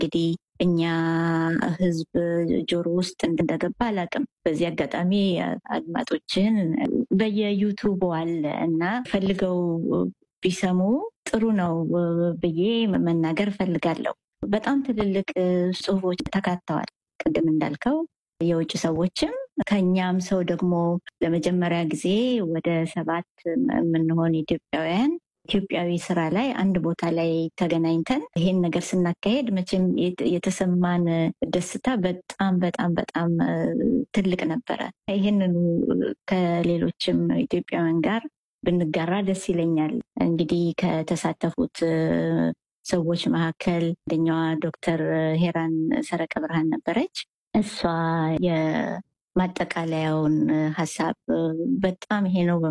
እንግዲህ እኛ ህዝብ ጆሮ ውስጥ እንደገባ አላውቅም። በዚህ አጋጣሚ አድማጮችን በየዩቱቡ አለ እና ፈልገው ቢሰሙ ጥሩ ነው ብዬ መናገር እፈልጋለሁ። በጣም ትልልቅ ጽሁፎች ተካተዋል። ቅድም እንዳልከው የውጭ ሰዎችም ከኛም ሰው ደግሞ ለመጀመሪያ ጊዜ ወደ ሰባት የምንሆን ኢትዮጵያውያን ኢትዮጵያዊ ስራ ላይ አንድ ቦታ ላይ ተገናኝተን ይሄን ነገር ስናካሄድ መቼም የተሰማን ደስታ በጣም በጣም በጣም ትልቅ ነበረ። ይህንኑ ከሌሎችም ኢትዮጵያውያን ጋር ብንጋራ ደስ ይለኛል። እንግዲህ ከተሳተፉት ሰዎች መካከል አንደኛዋ ዶክተር ሄራን ሰረቀ ብርሃን ነበረች። እሷ የማጠቃለያውን ሀሳብ በጣም ይሄ ነው